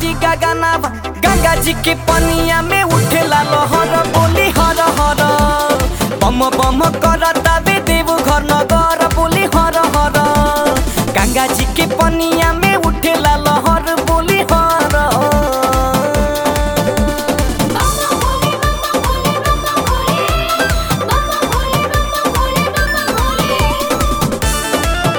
हरी गगना गंगा जी के पनिया में उठेला लहर बोली हर हर बम बम करता बे देव घर नगर बोली हर हर गंगा जी के पनिया में उठेला लहर बोली हर बाबा भोले बाबा भोले बाबा भोले बाबा भोले बाबा भोले बाबा भोले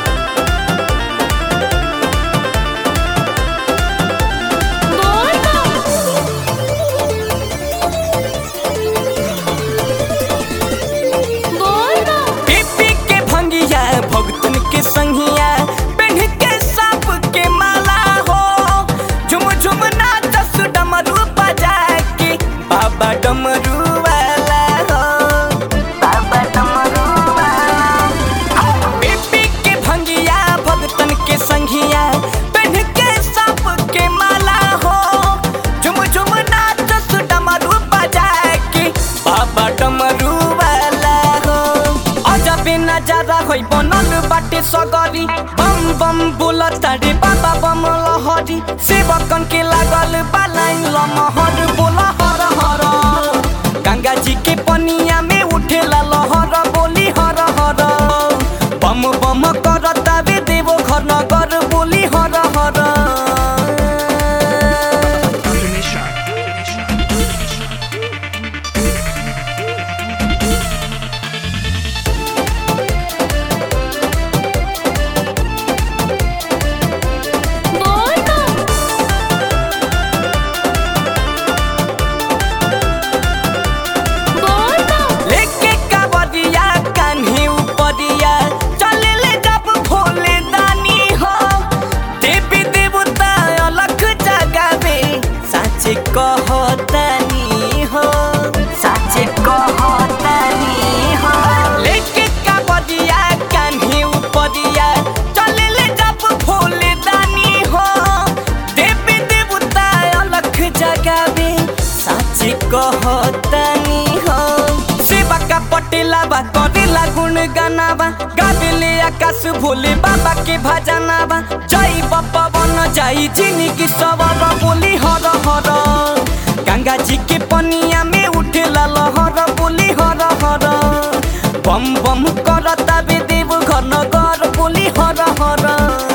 बोल बोल पीपी के भंगिया भगतन के संगिया पेढ़ के सांप के माला हो झुम झुम नाचस डमरू बजा के बाबा डमरू वाला हो बाबा डमरू वाला पीपी के भंगिया भगतन के संगिया पेढ़ के सांप के माला हो झुम झुम नाचस डमरू बजा के बाबा डमरू वाला हो अजबे नजारा होइ बनल बाटे सगरी बम बम बोलता रे बाबा बम लहरी सेवकन के लागल बालाइन लमहर बोल हर हर गंगा जी के पनिया में उठेला लहर बोली हर हर बम बम करता बे देवो घर नगर बोली हर हर बोल बोल लेके कावरिया कान्ही उपरिया चले ले जब भोले दानी हो देवी देवता अलग जगावे साचे कहतानी हो साचे कहतानी हो लेके कावरिया कान्ही उपरिया चले ले जब भोले दानी हो देवी देवता अलग जगावे साचे कहतानी हो सेवा का पटेला बा करेला गुण गानाबा गावेले आकाश भोले बाबा के भजनाबा जय बाबा बन जाई जिंदगी सवर बोली हर हर गंगा जी के पनिया में उठेला लहर बोली हर हर बम बम करता बे देव घर नगर बोली हर हर